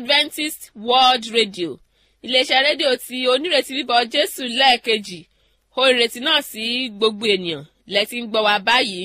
adventist world radio iléeṣẹ́ rédíò tí onírètí bíbọ̀ jésù lẹ́ẹ̀kejì ó ìrètí náà sí gbogbo ènìyàn lẹ́tí ń gbọ́ wa báyìí.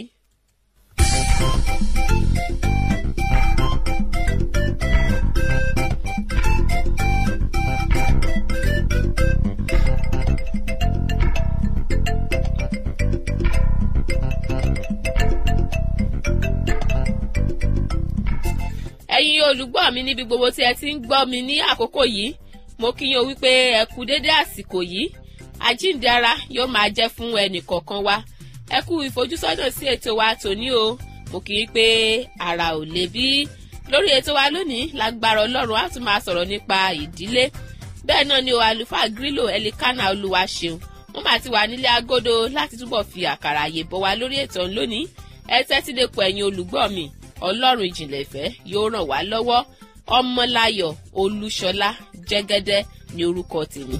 ẹ̀yin olùgbọ́ mi níbi gbogbo tí ẹ ti ń gbọ́ mi ní àkókò yìí mo kí yín o wípé ẹ kú dédé àsìkò yìí àjíǹde ara yóò máa jẹ́ fún ẹnì kọ̀ọ̀kan wa ẹ kú ìfojúsọ́nà sí ètò wa tòní o mo kí yín pé ara ò lè bí lórí ètò wa lónìí lágbára ọlọ́run á tún máa sọ̀rọ̀ nípa ìdílé bẹ́ẹ̀ náà ni o àlùfáà grílò ẹlikánà olúwa ṣeun wọ́n máa ti wà nílé agodo láti túbọ̀ fi àkàrà àyè bọ̀ wá lórí ètò lónìí ẹ tẹ́tí lè pọ̀ ẹ̀yin olùgbọ́ mi ọlọ́run ìjìnlẹ̀ ìfẹ́ yóò ràn wá lọ́wọ́ ọmọláyọ̀ olúṣọlá jẹ́gẹ́dẹ́ ní orúkọ tèmi.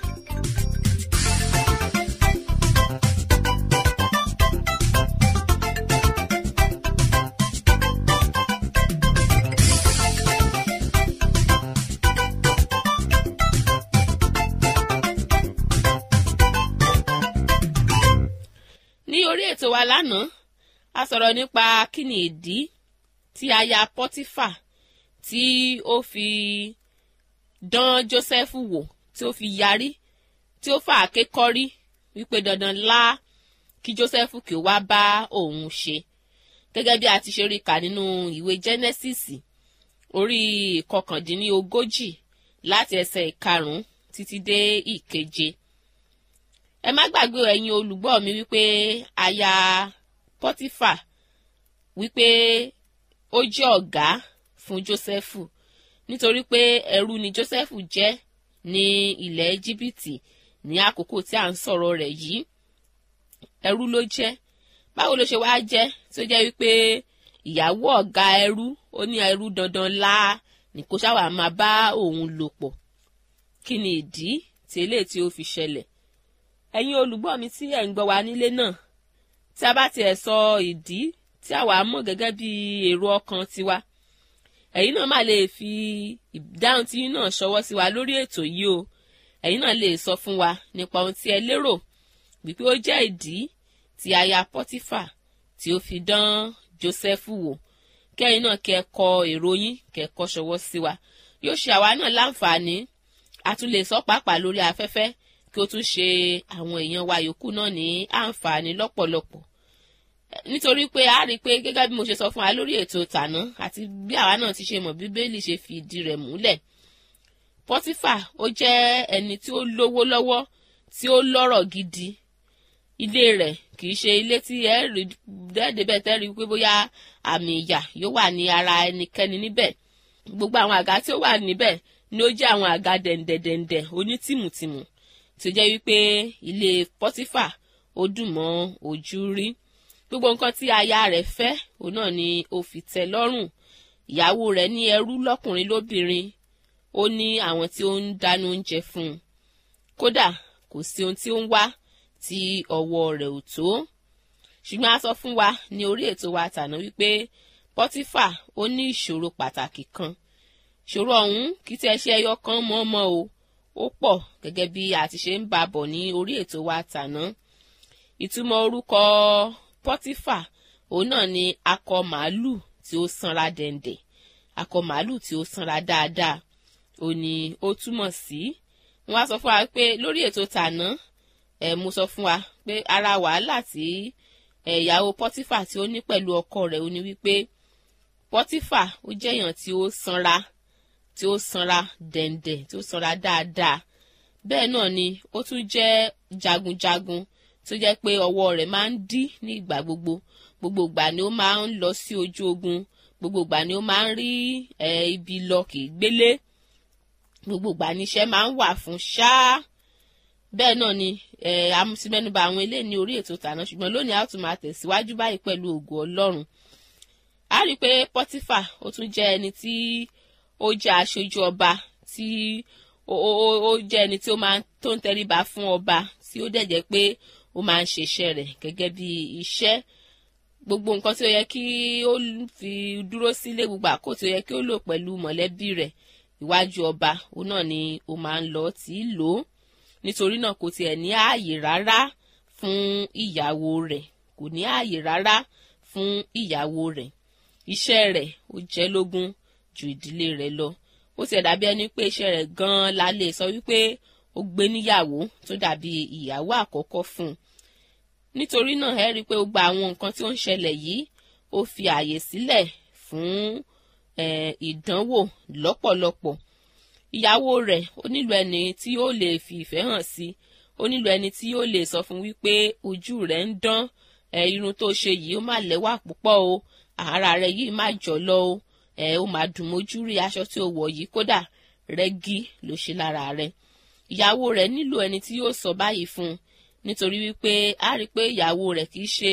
ní orí ètò wa lánàá a sọ̀rọ̀ nípa kí ni ìdí tí aya pọ́tífà tí ó fi dán jósẹ́fù wò tí ó fi yarí tí ó fà á kékọ́rí wípé dandan lá kí jósẹ́fù kí ó wá bá òun ṣe gẹ́gẹ́ bí a ti ṣe rí kà nínú ìwé jẹ́nẹ́sìsì orí ìkọkàndínlógójì láti ẹsẹ̀ ìkarùn-ún títí dé ìkeje ẹ má gbàgbé ẹ̀yin olùgbọ́ mi wípé aya pọ́tífà wípé ó jẹ́ ọ̀gá fún jósẹ́fù nítorí pé ẹrú ni jósẹ́fù jẹ́ ní ilẹ̀ íjíbítì ní àkókò tí à ń sọ̀rọ̀ rẹ̀ yìí ẹrú ló jẹ́ báwo ló ṣe wáá jẹ́ tó jẹ́ wípé ìyàwó ọ̀gá ẹrú ó ní ẹrú dandan lá ní kó ṣáwà máa bá òun lò pọ̀ kí ni ìdí tí eléyìí tí ó fi ṣẹlẹ̀ ẹ̀yin olùgbọ́ mi tí ẹ̀ ń gbọ́ wa nílé náà tí a bá tiẹ̀ sọ ìdí tí àwa mọ̀ gẹ́gẹ́ bí èrò ọkàn tiwa ẹ̀yin náà má lè fi ìdáhùn tí yín náà ṣọwọ́ sí wa lórí ètò yìí o ẹ̀yin náà lè sọ fún wa nípa ohun tí ẹ lérò wípé ó jẹ́ ìdí tí aya pọ́tífà tí ó fi dán jósẹ́fù wò kẹ́yìn náà kẹ́ kọ èrò yín kẹ́ kọ ṣọwọ́ sí wa yóò ṣe àwa náà láǹfààní a tún lè sọ pàápàá lórí afẹ́fẹ́ kí ó tún ṣe àwọn èèyàn wa yòókù náà ní àǹfààní lọ́pọ̀lọpọ̀ nítorí pé a rí i pé gẹ́gẹ́ bí mo ṣe sọ fún wa lórí ètò tàná àti bí àwa náà ti ṣe mọ̀ bíbélì ṣe fi ìdí rẹ̀ múlẹ̀ pọ́tífà ó jẹ́ ẹni tí ó lówó lọ́wọ́ tí ó lọ́rọ̀ gidi ilé rẹ̀ kì í ṣe ilé tí ẹ rí dẹ́ẹ̀dẹ́bẹ̀ tẹ́ rí pé bóyá àmì ìyà yóò wà ní ara ẹnikẹ́ni níbẹ̀ gbogbo àwọn àga tí ó wà níbẹ̀ ni ó jẹ́ àwọn àga dẹ̀ǹdẹ̀dẹ̀ǹdẹ̀ onítìmùtìmù tó jẹ́ wípé ilé pọ́tífà ó dùn mọ́ ojú rí gbogbo nǹkan tí aya rẹ̀ fẹ́ òun náà ni ó fi tẹ́ lọ́rùn ìyàwó rẹ̀ ní ẹrú lọ́kùnrin lóbìnrin ó ní àwọn tí ó ń dáná oúnjẹ fún un kódà kò sí ohun tí ó ń wá tí ọwọ́ rẹ̀ ò tó ṣùgbọ́n a sọ fún wa ní orí ètò wa tàná wípé pọ́tífà ó ní ìṣòro pàtàkì kan ìṣòro ọ̀hún kì í tẹ́ ṣe ẹyọ kan mọ́ mọ́ o ó pọ̀ gẹ́gẹ́ bí a ti ṣe ń bá bọ̀ ní orí ètò wa tàná ìtumọ̀ orúkọ pọ́tífà òun náà ni akọ màálù tí ó sanra dẹ̀ǹdẹ̀ akọ màálù tí ó sanra dáadáa ó ní ó túmọ̀ sí wọ́n á sọ fún wa pé lórí ètò tàná ẹ̀ mo sọ fún wa pé ara wàhálà tí ìyàwó pọ́tífà tí ó ní pẹ̀lú ọkọ rẹ̀ ó ní wípé pọ́tífà ó jẹ́ èèyàn tí ó sanra tí ó sanra dẹ̀ǹdẹ̀ tí ó sanra dáadáa bẹ́ẹ̀ náà ni ó tún jẹ́ jagunjagun tó jẹ́ pé ọwọ́ rẹ̀ máa ń dí ní ìgbà gbogbo gbogbo ìgbà ni ó máa ń lọ sí ojú ogun gbogbo ìgbà ni ó máa ń rí ibi lọ kì í gbélé gbogbo ìgbà ni iṣẹ́ máa ń wà fún ṣáá bẹ́ẹ̀ náà ni amúsímẹ́nuba àwọn ilé ní orí ètò tàná ṣùgbọ́n lónìí a ó tún máa tẹ̀síwájú báyìí pẹ̀lú ògo ọlọ́run a rí i pé pọ́tífà ó tún jẹ́ ẹni tí ó jẹ́ aṣojú ọba tí ó jẹ́ ẹni tí ó máa tó ń tẹríba fún ọba tí ó dẹ̀ jẹ́ pé ó máa ń ṣe iṣẹ́ rẹ̀ gẹ́gẹ́ bí iṣẹ́ gbogbo nǹkan tí ó yẹ kí ó fi dúró sílé gbogbo àkókò tí ó yẹ kí ó lò pẹ̀lú mọ̀lẹ́bí rẹ̀ iwájú ọba òun náà ni ó máa ń lọ tí í lò ó nítorí náà kò tiẹ̀ ní ààyè rárá fún ìyàwó rẹ̀ kò ní ààyè rárá fún ìyàwó rẹ̀ iṣẹ́ rẹ̀ ó jẹ́ lógún ju ìdílé rẹ̀ lọ ó tiẹ̀ dàbí ẹni pé iṣẹ́ rẹ̀ gan-an la lè sọ wípé ó gbé níyàwó tó dàbí ìyàwó àkọ́kọ́ fún un nítorí náà ẹ rí i pé ó gba àwọn nǹkan tí ó ń ṣẹlẹ̀ yìí ó fi ààyè sílẹ̀ fún ìdánwò lọ́pọ̀lọpọ̀ ìyàwó rẹ̀ ó nílò ẹni tí yóò lè fi ìfẹ́ hàn sí ó nílò ẹni tí yóò lè sọ fún wípé ojú rẹ̀ ń dán irun tó ṣe yìí ó má lẹ́wà púpọ̀ o ara rẹ̀ yìí má jọ̀lọ̀ o ó má dùn mójú rí aṣọ tí ó wọ̀ yìí kódà rẹ́gí ló ṣe lára rẹ̀ ìyàwó rẹ̀ nílò ẹni tí yóò sọ báyìí fún un nítorí wípé a rí i pé ìyàwó rẹ̀ kì í ṣe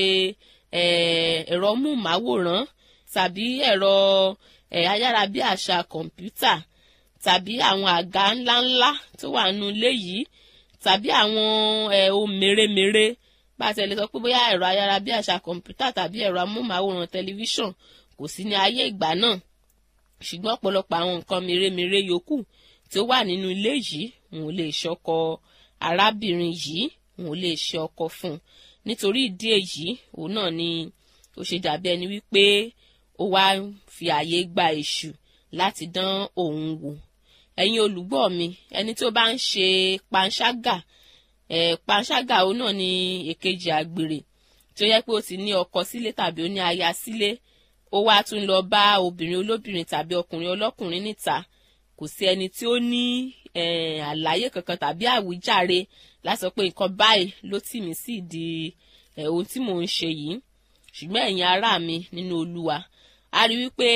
ẹ̀rọ múmáwòrán tàbí ẹ̀rọ ayárabíàṣá kọ̀ǹpútà tàbí àwọn àga ńláńlá tó wà nínú ilé yìí tàbí àwọn ohun mèremère bá a tẹ̀lé sọ pé bóyá ẹ̀rọ ayárabíàṣá kọ̀ǹpútà tàbí ẹ̀rọ amóhùnmáwòrán tẹlifíṣàn kò sí ní ayé ìgbà náà ṣùgbọ́n ọ̀pọ̀lọpọ̀ àwọn nǹkan mèremère yòókù tí ó wà nínú ilé yìí òun lè ṣọkọ arábìnrin yìí òun lè ṣe ọkọ fún un nítorí ìdí èyí òun náà ni ó ṣe dàbí ẹni wípé ó wá fi àyè gba èṣù láti dán òun wò ẹ̀yin olùgbọ́ mi ẹni tó bá ń ṣe panṣágà ẹ̀ panṣágà òun náà ni èkejì àgbèrè tí ó yẹ pé ó ti ní ọkọ sílé tàbí ó ní aya sílé ó wá tún lọ bá obìnrin olóbìnrin tàbí ọkùnrin ọlọ́kùnrin níta kò sí ẹni tí ó ní àlàyé kankan tàbí àwíjàre láti sọ pé nǹkan báyìí ló tì mí sí ìdí ohun tí mò ń ṣe yìí ṣùgbọ́n ẹ̀yin ará mi nínú olúwa a rí wípé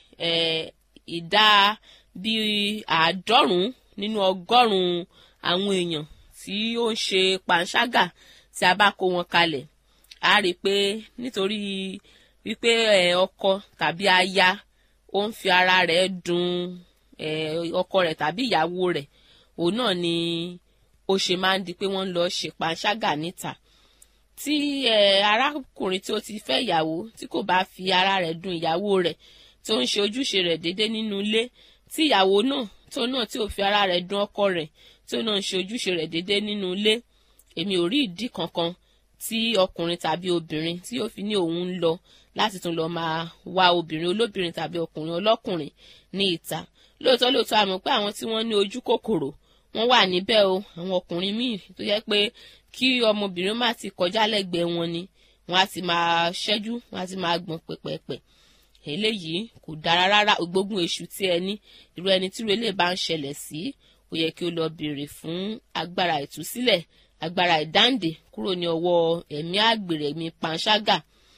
ìdá bíi àádọ́rùn-ún nínú ọgọ́rùn-ún àwọn èèyàn tí ó ń ṣe panṣágà tí a bá kó wọn kalẹ̀ a rí i pé nítorí wípé ọkọ tàbí aya ó ń fi ara rẹ̀ dùn ọkọ rẹ̀ tàbí ìyàwó rẹ̀ òun náà ni ó ṣe máa ń di pé wọ́n ń lọ ṣe panṣágà níta tí arákùnrin tí ó ti fẹ́ ìyàwó tí kò bá fi ara rẹ̀ dùn ìyàwó rẹ̀ tó ń ṣe ojúṣe rẹ̀ déédé nínú ilé tí ìyàwó náà tó náà tí ò fi ara rẹ̀ dùn ọkọ rẹ̀ tó náà ń ṣe ojúṣe rẹ̀ déédé nínú ilé èmi ò rí ìdí kankan tí ọkùnrin tàbí obìnrin tí yóò fi ní òun ń lọ láti tún lọ máa wá obìnrin olóbìnrin tàbí ọkùnrin ọlọ́kùnrin ní ìta lóòótọ́ lóòótọ́ àmọ́ pé àwọn tí wọ́n ní ojú kòkòrò wọ́n wà níbẹ̀ o àwọn ọkùnrin míì tó yẹ pé kí ọmọbìnrin má ti kọjá lẹ́gbẹ̀ẹ́ wọn ni wọ́n á ti máa ṣẹ́jú wọ́n á ti máa gbọ̀n pẹ̀pẹ̀pẹ̀ eléyìí kò dára rárá ògbógun èṣù tí ẹ ní irú ẹni tí irú eléyìí bá ń ṣẹlẹ̀ sí ó yẹ kí ó lọ béèrè fún agbára ìtúsílẹ̀ agbára ìdáǹdè kúrò ní ọwọ́ ẹ̀mí àgbèrè ẹ̀mí panṣágà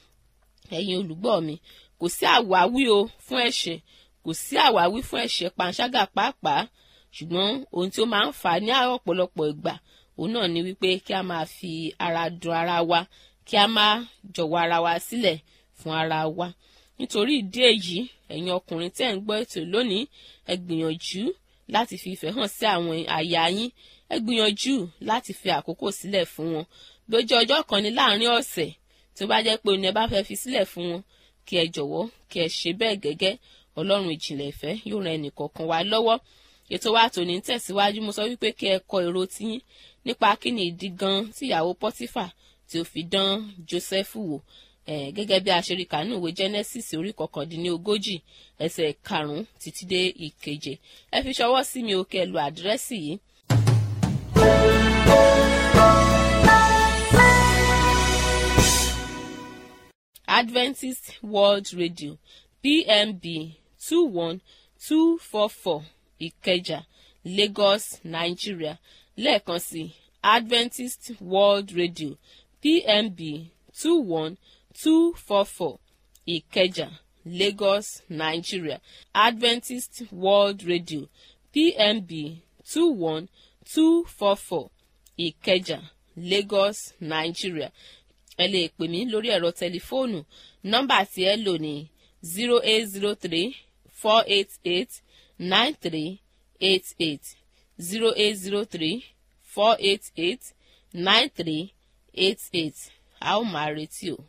ẹ̀yin olùgbọ́ mi kò sí àwáwí o fún ẹ̀ṣẹ̀ kò sí àwáwí fún ẹ̀ṣẹ̀ panṣágà pàápàá ṣùgbọ́n ohun tí ó máa ń fà á ní ọ̀pọ̀lọpọ̀ ìgbà òun náà ni wípé kí a máa fi ara dun ara wa kí a máa jọ̀wọ́ ara wa sílẹ̀ fún ara wa nítorí ìdí èyí ẹ̀yin ọkùnrin tẹ́ ń gbọ́ ètò lónìí ẹ gbìyànjú láti fi ìfẹ́ hàn sí àwọn aya yín ẹ gbìyànjú láti fi àkókò sílẹ̀ fún wọn bí ó jẹ́ ọjọ́ kan ní láàrin ọ̀sẹ̀ tó bá jẹ́ pé oní ẹ bá fẹ́ fi sílẹ̀ fún wọn kí ẹ jọ̀wọ́ kí ẹ ṣe bẹ́ẹ̀ gẹ́gẹ́ ọlọ́run ìjìnlẹ̀ ìfẹ́ yóò ran ẹnìkọ̀ọ̀kan wa lọ́wọ́ ètò wa tòní ń tẹ̀síwájú mo sọ wípé kí ẹ kọ èrò tiyín nípa kí ni ìdí gan tí ìyàwó pọ́tífà tí ó fi dán Jósẹ́fù wò eh, gẹ́gẹ́ bí a ṣe rí kànú ìwé Genesis orí kọkàndínlógójì ẹsẹ̀ karùn-ún títí dé ìkeje ẹ fi ṣọwọ́ sí mi ó kẹ́ lu àdírẹ́sì yìí. Adventist World Radio PMB two one two four four Ìkẹjà Lagos Nigeria lẹ́ẹ̀kan sí Adventist World Radio PMB two one two four four Ìkẹjà Lagos Nigeria Adventist World Radio PMB two one two four four Ìkẹjà Lagos Nigeria ẹ lè pè mí lórí ẹ̀rọ tẹlifóònù nọ́mbà tí ẹ lò ní zero eight zero three four eight eight nine three eight eight zero eight zero three four eight eight nine three eight eight a ó máa retí o.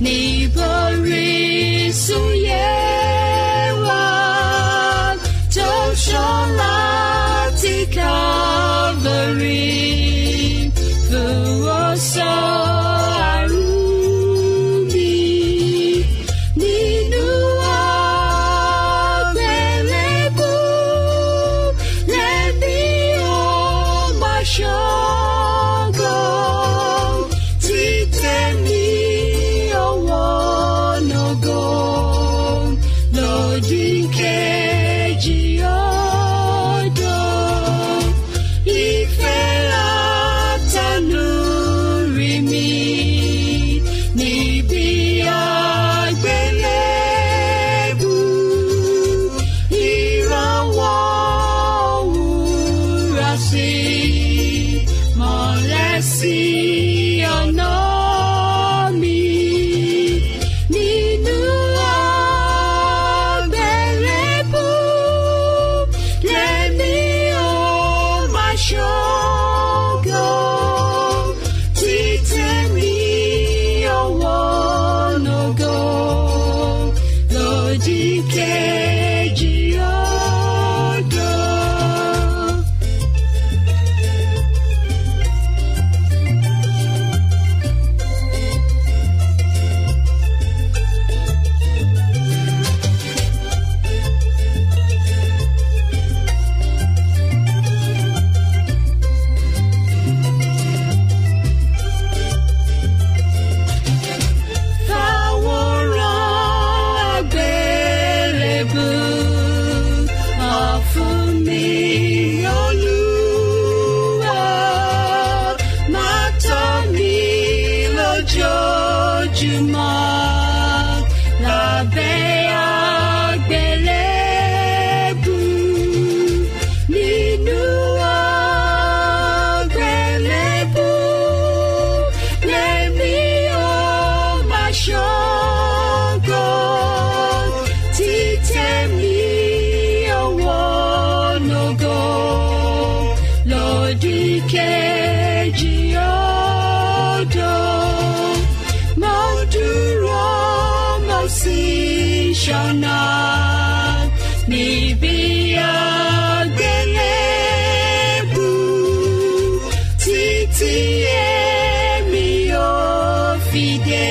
níborí súyẹ wá tó ṣàn láti Calvary fún ọ̀sán àrùbí nínú àgbélébù lẹ́bí ó máa ṣọ́gbọ́n títẹ̀ ní ọwọ́ nàgọ́ lòdì kejì ọ̀dọ́ ìfẹ́ látẹnu rí mi níbi àgbélébù ìrànwọ́ òwúrọ̀ sí mọ́lẹ̀ sí ọ̀nà mi nínú àgbélébù lẹ́mí ó máa ṣọ́gọ́ títẹ̀ mí ọwọ́ nàgọ́ lòdì kejì ọ̀dọ́. Fàwòrán àgbélébù hàn fún mi, Olúwa. Máa tọ́ mi lójoojúmọ́ lábẹ́ àgbélébù. Nínú àgbélébù lèmi ó máa ṣọ́gọ́ títẹ̀ mí ọwọ́ nàgọ́ lòdì kejì ọ̀dọ́. Mo dúró mo sì ṣọ̀nà níbi àgbélébù títí èmi ò fi dé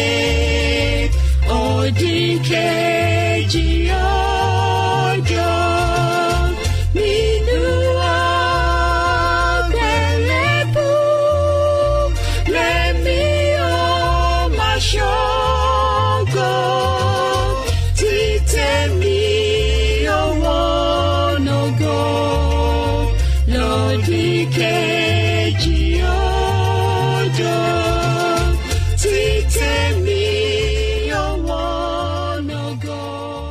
òdì kejì ọjọ́ nínú àgbélébù lèmi ò máa ṣọ́gọ́ títẹ̀ mí ọwọ́ nàgọ́ lòdì kejì ọjọ́ títẹ̀ mí ọwọ́ nàgọ́.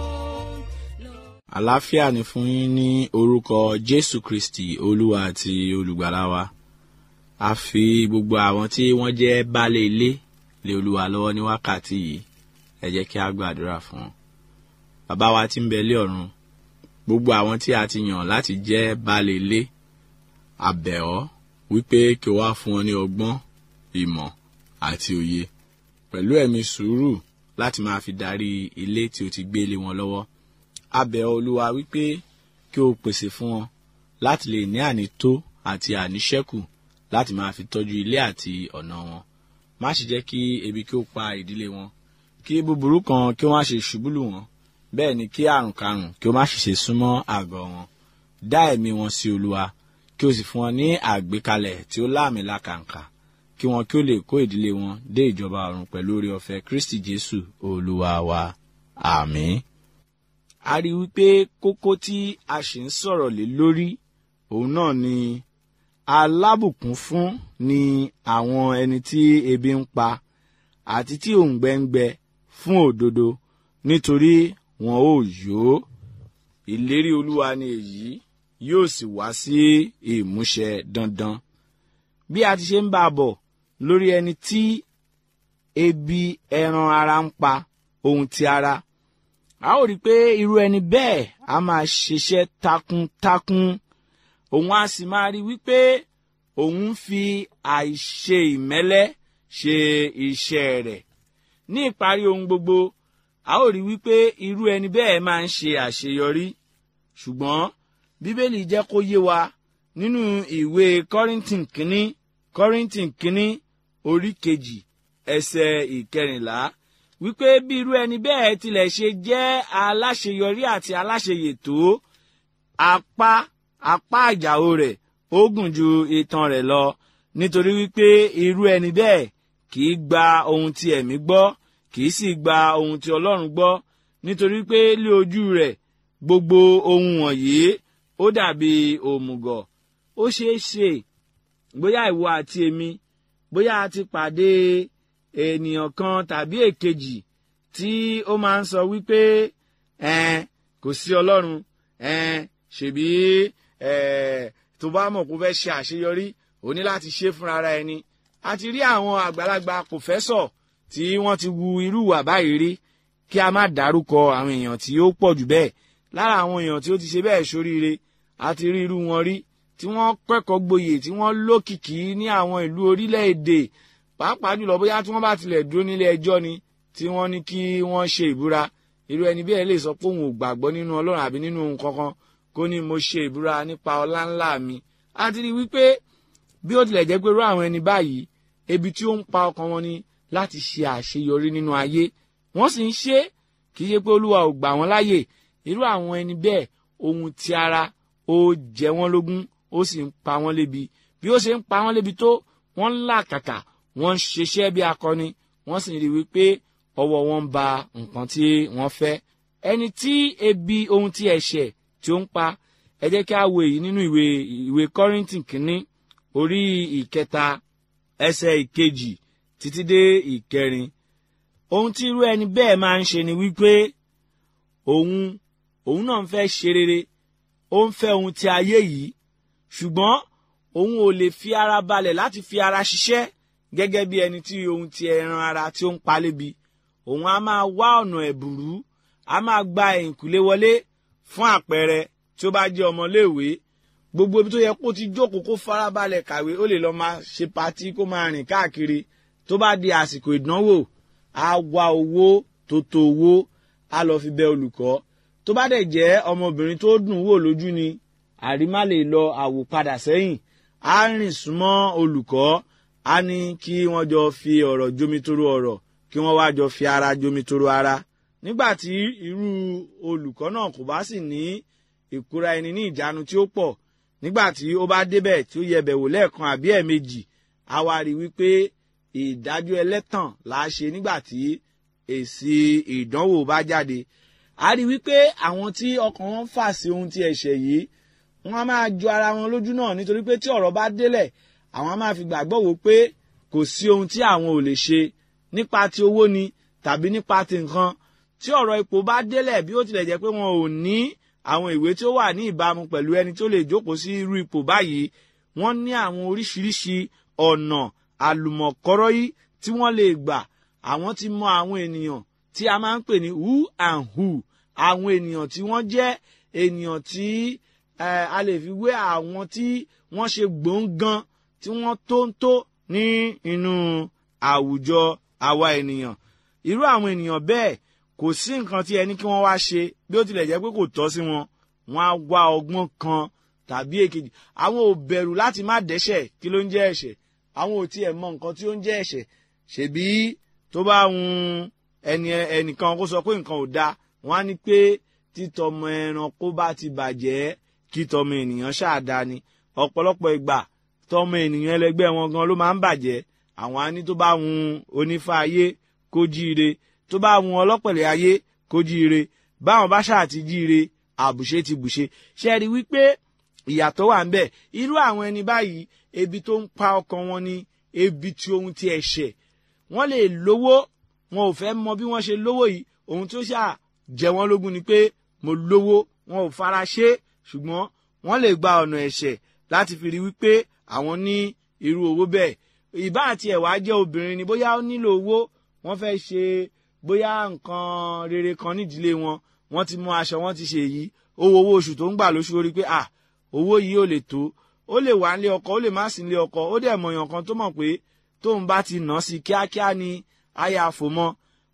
àlàáfíà ni fún yín ní orúkọ jésù kristi olúwa àti olùgbàlà wa a fi gbogbo àwọn tí wọ́n jẹ́ baálé ilé lé olúwa lọ́wọ́ ní wákàtí yìí ẹ jẹ́ kí a gbàdúrà fún wọn bàbá wa tí ń bẹ lé ọ̀run gbogbo àwọn tí a ti yàn láti jẹ́ baálé ilé a bẹ̀ ọ́ wípé kí o wá fún wọn ní ọgbọ́n ìmọ̀ àti òye pẹ̀lú ẹ̀mí sùúrù láti máa fi darí ilé tí o ti gbé lé wọn lọ́wọ́ a bẹ̀ ọ́ olúwa wípé kí o pèsè fún wọn láti lè ní ànító àti àníṣẹ́kù láti máa fi tọ́jú ilé àti ọ̀nà wọn má sì jẹ́ kí ebi kí ó pa ìdílé wọn kí búburú kan kí wọ́n á ṣe ṣubúlù wọn bẹ́ẹ̀ ni kí àrùn karùn kí ó má sì ṣe súnmọ́ àgọ́ wọn dá ẹ̀mí wọn sí olúwa kí o sì fún wọn ní àgbékalẹ̀ tí ó láàmì lákàǹkà kí wọn kí ó lè kó ìdílé wọn dé ìjọba ọ̀run pẹ̀lú oore ọ̀fẹ́ kristi jésù olúwa wa àmín a rí i wípé kókó tí a sì ń sọ̀rọ̀ lé lórí òun náà ni alábùkún fún ni àwọn ẹni tí ebi ń pa àti tí òǹgbẹ ń gbẹ fún òdodo nítorí wọn ò yó ìlérí olúwa ni èyí yóò sì wá sí ìmúṣẹ dandan bí a ti ṣe ń bá a bọ̀ lórí ẹni tí ebi ẹran ara ń pa ohun ti ara a ó rí i pé irú ẹni bẹ́ẹ̀ a máa ṣiṣẹ́ takuntakun òun a sì máa rí wípé òun ń fi àìṣe ìmẹ́lẹ́ ṣe iṣẹ́ rẹ̀ ní ìparí ohun gbogbo a ó rí wípé irú ẹni bẹ́ẹ̀ máa ń ṣe àṣeyọrí ṣùgbọ́n bíbélì jẹ́ kó yé wa nínú ìwé kọ́rìntìn kínní kọ́rìntìn kínní orí kejì ẹsẹ̀ ìkẹrìnlá wípé bí irú ẹni bẹ́ẹ̀ tilẹ̀ ṣe jẹ́ aláṣeyọrí àti aláṣeyè tó apá apá àjàò rẹ̀ ó gùn ju itan rẹ̀ lọ nítorí wípé irú ẹni bẹ́ẹ̀ kì í gba ohun tí ẹ̀mí gbọ́ kì í sì gba ohun tí ọlọ́run gbọ́ nítorí pé lé ojú rẹ̀ gbogbo ohun wọ̀nyí ó dàbí òmùgọ̀ ó ṣeé ṣe bóyá ìwọ àti èmi bóyá a ti pàdé ènìyàn kan tàbí èkejì tí ó máa ń sọ wípé ẹn kò sí ọlọ́run ẹn ṣèbí ẹ tó bá mọ̀ kó fẹ́ ṣe àṣeyọrí ó ní láti ṣe fúnra ara ẹni a ti rí àwọn àgbàlagbà pòfẹ́sọ̀ tí wọ́n ti wu irú ìwà báyìí rí kí a má dárúkọ àwọn èèyàn tí ó pọ̀ jù bẹ́ẹ̀ lára àwọn èèyàn tí ó ti ṣe bẹ́ẹ̀ ṣoríire a ti rí irú wọn rí tí wọ́n kẹ́kọ̀ọ́ gboyè tí wọ́n lókìkí ní àwọn ìlú orílẹ̀-èdè pàápàá jùlọ bóyá tí wọ́n bá tilẹ̀ dúró nílé ẹjọ́ ni tí wọ́n ní kí wọ́n ṣe ìbúra irú ẹni bẹ́ẹ̀ lè sọ pé òun ò gbàgbọ́ nínú ọlọ́run àbí nínú ohun kankan kó ní mo ṣe ìbúra nípa ọlá ńlá mi a ti rí wípé bí ó tilẹ̀ jẹ́ pé irú àwọn ẹni báyìí ebi tí ó ń pa ọkàn wọn ni láti ṣe àṣeyọrí nínú ayé wọ́n sì ń ṣe kì í ṣe pé olúwa ò gbà wọ́n láyè irú àwọn ẹni bẹ́ẹ̀ ohun ti ara ó jẹ wọ́n lógún ó sì ń pa wọ́n lébi bí ó ṣe ń pa wọ́n lébi tó wọ́n ń làkàkà wọ́n ń ṣiṣẹ́ bí akọni wọ́n sì rí wípé ọwọ́ wọn ń ba nǹkan tí wọ́n fẹ́ ẹni tí ebi ohun tí ẹ̀ṣẹ̀ tí ó ń pa ẹ jẹ́ kí a wo èyí nínú ìwé ìwé kọ́rìntì kínní orí ìkẹta ẹsẹ̀ ìkejì títí dé ìkẹrin ohun tí irú ẹni bẹ́ẹ̀ máa ń ṣe ni wípé òun òun náà ń fẹ́ ṣe rere ó ń fẹ́ ohun ti ayé yìí ṣùgbọ́n òun ò lè fi ara balẹ̀ láti fi ara ṣiṣẹ́ gẹ́gẹ́ bí ẹni tí ohun ti ẹran ara tí ó ń palébi òun á máa wá ọ̀nà ẹ̀bùrú á máa gba ẹ̀yìnkùlé wọlé fún àpẹẹrẹ tí ó bá jẹ́ ọmọléèwé gbogbo ibi tó yẹ kó ti jókòó kó farabalẹ̀ kàwé ó lè lọ máa ṣe patí kó máa rìn káàkiri tó bá di àsìkò ìdánwò á wá owó tó tó owó á lọ fi bẹ olùkọ́ tó bá dẹ̀ jẹ́ ọmọbìnrin tó dùn wò lójú ni àrímá lè lọ àwò padà sẹ́yìn á rìn súnmọ́ olùkọ́ á ní kí wọ́n jọ fi ọ̀rọ̀ jomitoro ọ̀rọ̀ kí wọ́n wá jọ fi ara jomitoro ara nígbà tí irú olùkọ́ náà kò bá sì ní ìkóra ẹni ní ìjánu tí ó pọ̀ nígbà tí ó bá débẹ̀ tí ó yẹbẹ̀ wò lẹ́ẹ̀kan àbí ẹ̀ẹ̀mejì á wá rí wípé ìdájọ́ ẹlẹ́tàn là á ṣe nígbà tí èsì ìdánwò bá jáde a rí wípé àwọn tí ọkàn wọn fà sí ohun tí ẹ̀ṣẹ̀ yìí wọ́n á máa jọ ara wọn lójú náà nítorí pé tí ọ̀rọ̀ bá délẹ̀ àwọn á máa fi gbàgbọ́ wò pé kò sí ohun tí àwọn ò lè ṣe nípa ti owó ni tàbí nípa ti nǹkan tí ọ̀rọ̀ ipò bá délẹ̀ bí ó tilẹ̀ jẹ́ pé wọn ò ní àwọn ìwé tí ó wà ní ìbámu pẹ̀lú ẹni tó lè jókòó sí irú ipò báyìí wọ́n ní àwọn oríṣiríṣi ọ̀nà àlùmọ̀kọ́rọ́ yìí tí wọ́n lè gbà àwọn ti mọ àwọn ènìyàn tí a máa ń pè ní who and who àwọn ènìyàn tí wọ́n jẹ́ ènìyàn tí a lè fi wé àwọn tí wọ́n ṣe gbòǹgan tí wọ́n tó ń tó ní inú àwùjọ àwa ènìyàn irú àwọn ènìyàn bẹ́ẹ̀ kò sí nǹkan tí ẹni kí wọ́n wá ṣe bí ó tilẹ̀ jẹ́ pé kò tọ́ sí wọn wọ́n á wá ọgbọ́n kan tàbí èkejì àwọn ò bẹ̀rù láti má dẹ́ṣẹ̀ kí ló ń jẹ́ ẹ̀ṣẹ̀ àwọn ò tiẹ̀ mọ nǹkan tí ó ń jẹ́ ẹ̀ṣẹ̀ ṣèbí tó bá hun ẹni ẹnìkan kó sọ pé nǹkan ò da wọ́n á ní pé títọmọ ẹranko bá ti bàjẹ́ kí tọmọ ènìyàn ṣáàdá ni ọ̀pọ̀lọpọ̀ ìgbà tọmọ ènìyàn ẹlẹgbẹ́ wọn gan ló máa ń bàjẹ́ àwọn á ní tó bá hun onífá ayé kó jíire tó bá hun ọlọ́pẹ̀lẹ̀ ayé kó jíire báwọn bá ṣáà ti jíire àbùṣe ti bùṣe ṣe rí wípé ìyàtọ̀ wà ń bẹ̀ irú àwọn ẹni báyìí ebi tó ń pa ọkàn wọn ni ebi tí ohun ti ẹ̀ṣẹ̀ wọ́n lè lówó wọn ò fẹ́ mọ bí wọ́n ṣe lówó yìí ohun tó ṣáà jẹ wọ́n lógún ni pé mo lówó wọn ò fara ṣe ṣùgbọ́n wọ́n lè gba ọ̀nà ẹ̀ṣẹ̀ láti fi rí wípé àwọn ní irú owó bẹ́ẹ̀ ìbá àti ẹ̀wà jẹ́ obìnrin ni bóyá ó nílò owó wọ́n fẹ́ ṣe bóyá nǹkan rere kan nídìílé wọn wọ́n ti mú aṣọ wọ́n ti ṣe èyí owó owó oṣù tó ń gbà lóṣù orí pé à owó yìí ò lè tó ó lè wà nílé ọkọ ó lè má sí nílé ọkọ ó dẹ̀ mọ̀yàn kan tó mọ̀ pé tóun bá ti nà sí kíákíá ni aya àfòmọ́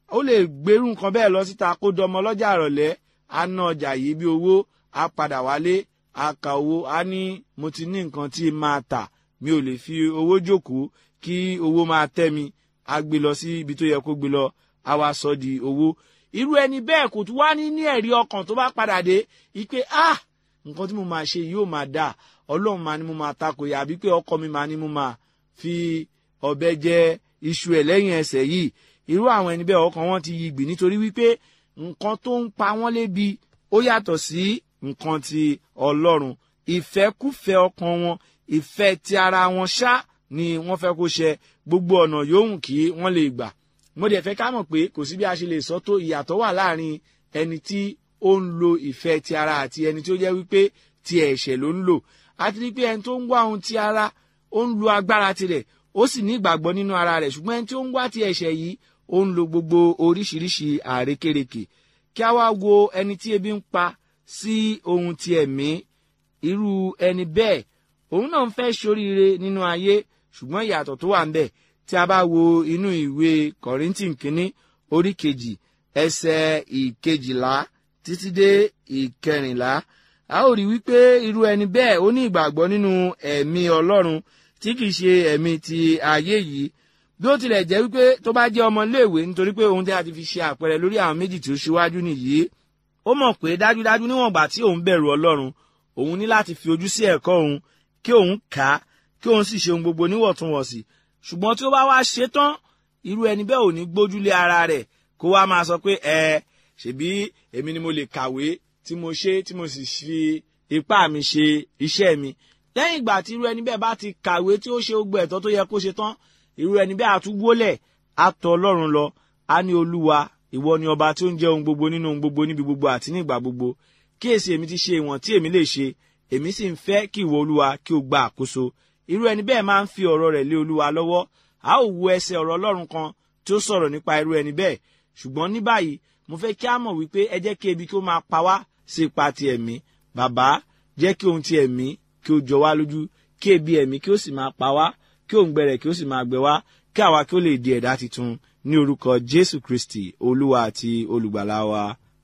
ó lè gbèrú nǹkan bẹ́ẹ̀ lọ síta kó dọmọ lọ́jà ìrọ̀lẹ́ á ná ọjà yìí bí owó á padà wálé á ka owó á ní mo ti ní nǹkan tí máa tà mi ò lè fi owó jókòó kí owó máa tẹ́ mi á gbé lọ sí ibi tó yẹ kó gbé lọ á wá sọ di owó irú ẹni bẹ́ẹ̀ kò tún wá ní ní ẹ̀rí ọkàn tó bá padà dé ipe ah nǹkan tí mo máa ṣe yóò máa dà ọlọ́run máa ní mo máa takò yà àbí pé ọkọ mi máa ní mo máa fi ọ̀bẹ jẹ iṣu ẹ̀ lẹ́yìn ẹsẹ̀ yìí irú àwọn ẹni bẹ́ẹ̀ ọkàn wọn ti yí gbì nítorí wípé nǹkan tó ń pa wọ́n lébi ó yàtọ̀ sí nǹkan ti ọlọ́run ìfẹ́kùfẹ́ ọkàn wọn ìfẹ́ ti ara wọn ṣá ni wọ́n fẹ́ kó ṣe gbogbo ọ̀nà yòówù kí wọ́n lè gbà mo dẹ̀ fẹ́ ká mọ̀ pé kò sí bí a ṣe lè sọ tó ìyàtọ̀ wà láàrin ẹni tí ó ń lo ìfẹ́ ti ara àti ẹni tí ó jẹ́ wípé ti ẹ̀ṣẹ̀ ló ń lò àti rí pé ẹni tó ń wá ohun ti ara ó ń lo agbára tirẹ̀ ó sì ní ìgbàgbọ́ nínú ara rẹ̀ ṣùgbọ́n ẹni tí ó ń wá ti ẹ̀ṣẹ̀ yìí ó ń lo gbogbo oríṣiríṣi àrékérekè kí a wá wo ẹni tí ebi ń pa sí ohun ti ẹ̀mí irú ẹni bẹ́ẹ̀ òun náà ń fẹ́ ṣoríire nínú ayé ṣùgbọ́n ìyàtọ̀ tó wà ń bẹ̀ tí a bá wo inú ìwé kọ̀rìntìn kínní orí kejì ẹsẹ̀ ìkejìlá títí dé ìkẹrìnlá a ó rí wípé irú ẹni bẹ́ẹ̀ ó ní ìgbàgbọ́ nínú ẹ̀mí ọlọ́run tí kìí ṣe ẹ̀mí ti ayé yìí bí ó tilẹ̀ jẹ́ wípé tó bá jẹ́ ọmọléèwé nítorí pé ohun tí a ti fi ṣe àpẹẹrẹ lórí àwọn méjì tí ó ṣíwájú nìyí ó mọ̀ pé dájúdájú níwọ̀n ìgbà tí òun bẹ̀rù ọlọ́run òun ní láti fi ojú sí ẹ̀kọ́ òun kí òun kà á kí òun sì ṣe ohun gbogbo níwọ̀ntúnwọ̀nsì ṣùgbọ́n tí ó bá wá ṣe tán irú ẹni bẹ́ẹ̀ ò ní gbójúlé ara rẹ̀ kó wá máa sọ pé ẹ ṣèbí èmi ni mo lè kàwé tí mo ṣe tí mo sì fi ipá mi ṣe iṣẹ́ mi lẹ́yìn ìgbà tí irú ẹni bẹ́ẹ̀ bá ti kàwé tí ó ṣe gbogbo ẹ̀tọ́ tó yẹ kó ṣe tán irú ẹni bẹ́ẹ̀ àtúwólẹ̀ á tọ̀ ọlọ́run lọ á ní olúwa ìwọ ni ọba tí ó ń jẹ́ ohun gbogbo nínú ohun gbogbo níbi gbogbo àti ní ìgbà gbogbo kíyèsí èmi ti ṣe ìwọ̀n tí èmi lè ṣe èmi sì ń fẹ́ kí ìwọ olúwa kí o gba àkóso irú ẹni bẹ́ẹ̀ máa ń fi ọ̀rọ̀ rẹ̀ lé olúwa lọ́wọ́ a ó wo ẹsẹ̀ ọ̀rọ̀ ọlọ́run kan tí ó sọ̀rọ̀ nípa irú ẹni bẹ́ẹ̀ ṣùgbọ́n ní báyìí mo fẹ́ kí a mọ̀ wípé ẹ jẹ́ kí ebi kí ó máa pa wá sí ipa ti ẹ̀mí bàbá jẹ́ kí ohun ti ẹ̀mí kí ó jọ wá lójú kí ebi ẹ̀mí kí ó sì máa pa wá kí òǹgbẹ rẹ̀ kí ó sì máa gbẹ wá kí àwa kí ó lè di ẹ̀dá tuntun ní orúkọ jésù kristi olúwa àti olùgbàlà wa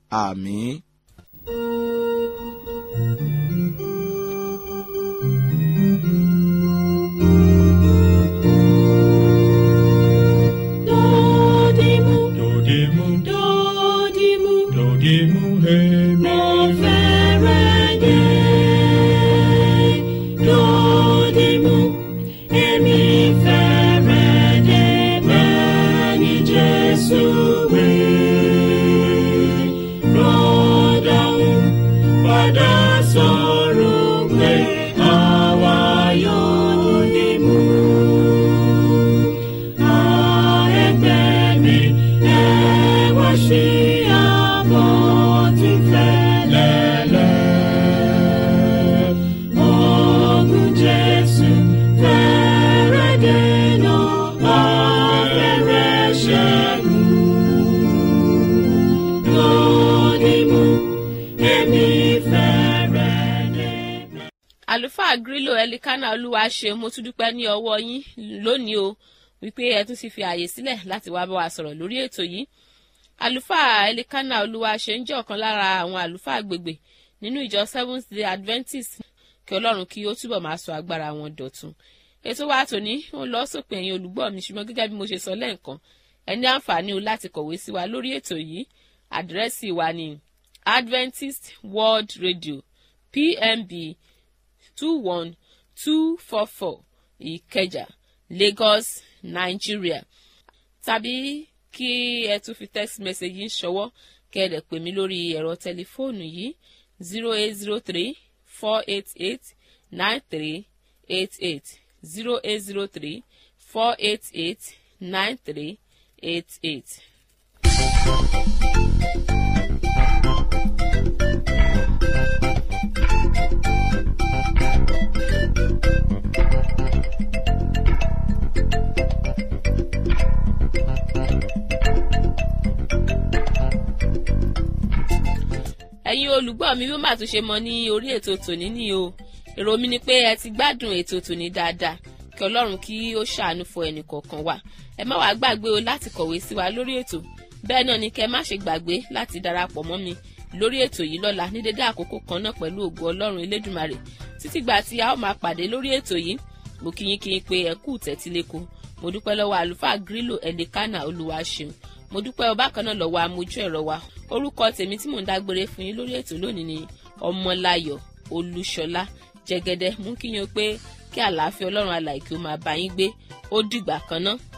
àmín. Dodimu, Dodimu, dodimu, dodimu, hemi. mo fẹ́rẹ̀ dé. Dodimu, èmi fẹ́rẹ̀ dé bẹ́ẹ̀ ni Jésù wí. Rọ́dọ̀hún padà sọ̀rọ̀ pé àwa yóò dìmú. àlùfáà grílò ẹlikánà olúwa ṣe mo tún dúpẹ́ ní ọwọ́ yín lónìí o wípé ẹ tún ti fi ààyè sílẹ̀ láti wá bá wa sọ̀rọ̀ lórí ètò yìí àlùfáà ẹlikánà olúwa ṣe ń jẹ́ ọ̀kan lára àwọn àlùfáà agbègbè nínú ìjọ seventh day adventist kí ọlọ́run kí ó túbọ̀ máa sọ agbára wọn dọ̀tun ètò wa tòní ó lọ sópin ẹ̀yin olùgbọ́ mi ṣùgbọ́n gẹ́gẹ́ bí mo ṣe sọ lẹ́ǹkan ẹ ní àǹfààní o láti kọ̀wé sí wa lórí ètò yìí àdírẹ́sì wa ni adventist world radio pmb two one two four four ìkẹjà lagos nigeria tàbí kí ẹ tún fi text message yín ṣọwọ́ kẹ́ ẹ lè pè mí lórí ẹ̀rọ tẹlifóònù yìí zero eight zero three four eight eight nine three eight eight zero eight zero three four eight eight nine three eight eight. ẹ̀yin olùgbọ́ mi bí màá tún ṣe mọ ní orí ètò tòní ní o èrò mi ni pé ẹ ti gbádùn ètò tòní dáadáa kí ọlọ́run kí ó ṣàánú fún ẹnì kọ̀ọ̀kan wa ẹ má wàá gbàgbé o láti kọ̀wé sí wa lórí ètò bẹ́ẹ̀ náà ni kẹ́ má ṣe gbàgbé láti darapọ̀ mọ́ mi lórí ètò yìí lọ́la ní dédé àkókò kan náà pẹ̀lú ògo ọlọ́run elédùmarè títí gbà tí a ó máa pàdé lórí ètò yìí mo kí yín kí yín pé ẹ kú tẹ́tíléko mo dúpẹ́ lọ́wọ́ àlùfáà grílò ẹ̀lẹ́kánà olúwa ṣeun mo dúpẹ́ ọba kan náà lọ́wọ́ amójú ẹ̀rọ wa orúkọ tèmi tí mò ń dágbére fún yín lórí ètò lónìí ni ọmọláyọ̀ olúṣọlá jẹgẹdẹ mú kí yín pé kí àlàáfíà ọlọ́run alàìkí ó máa bá yín gbé ó dìgbà kan náà